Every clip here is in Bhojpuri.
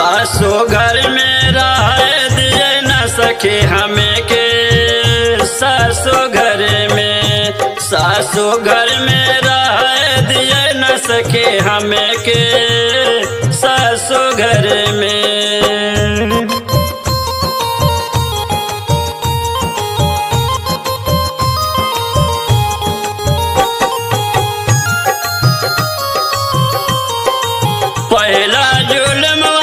सासो घर में रह दिए न सके हमें के सासो घर में सासो घर में रह दिए न सके हमें के सासो घर में पहला जुलमवा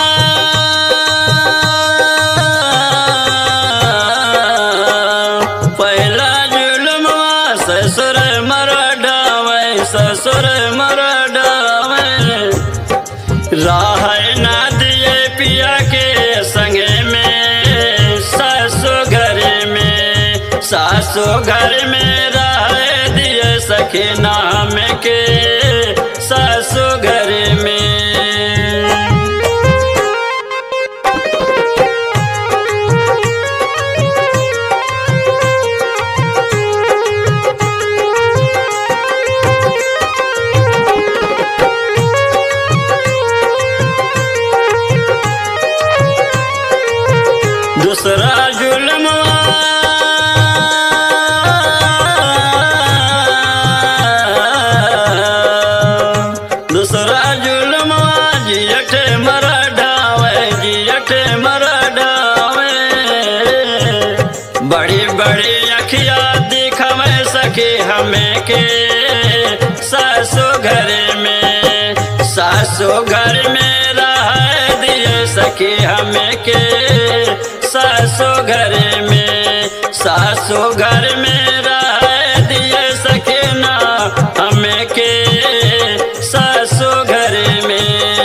पहला जुलमवा ससुर मर डावे ससुर मर डावे राह ना दिए पिया के संगे में सासो घर में सासो घर में राह दिए सखे नाम के सासो घर में दूसरा जुलमवा दूसरा जुलमवा जियट मर डावे जियट मर डावे बड़ी बड़ी अखिया दिखवे सके हमें के सासो घर में सासो घर में रह दिए सके हमें के सासो घर में सासो घर में रह दिए सके ना हमें के सासो घर में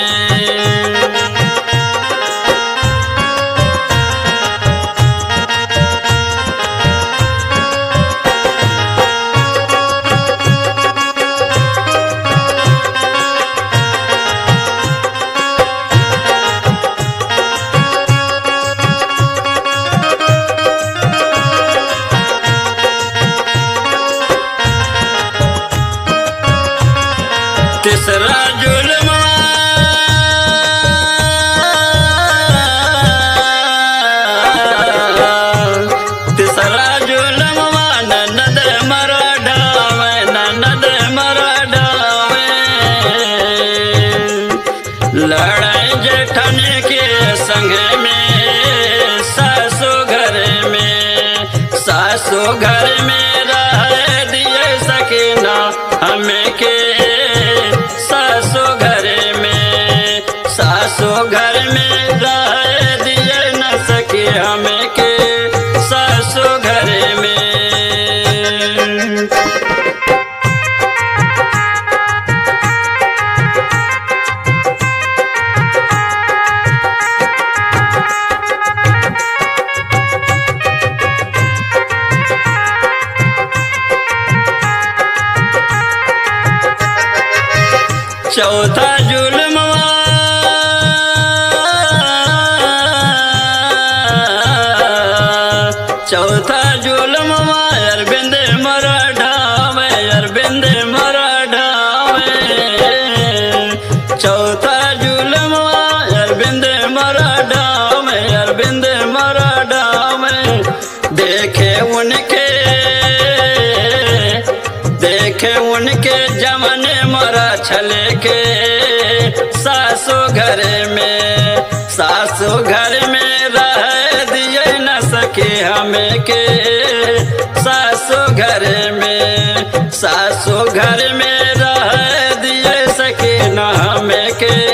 तीसरा जुलमा तीसरा जुलमा ननद मर डावे ननद मर डावे लड़ाई जेठन के संग में सासो घर में सासो घर में रह दिए सके ना हमें के सासो घर में सासो घर में रह दिए न सके हमें के सासो घर में चौथा जुलमवा चौथा जुलमवा अरविंद मर ढावे अरविंद मर ढावे चौथा जुलमवा अरविंद मर ढावे अरविंद मर ढावे देखे उनके देखे उनके जमने मरा छले के सासो घर में सासो घर में रह दिए न सके हमें के सासो घर में सासो घर में रह दिए सके न हमें के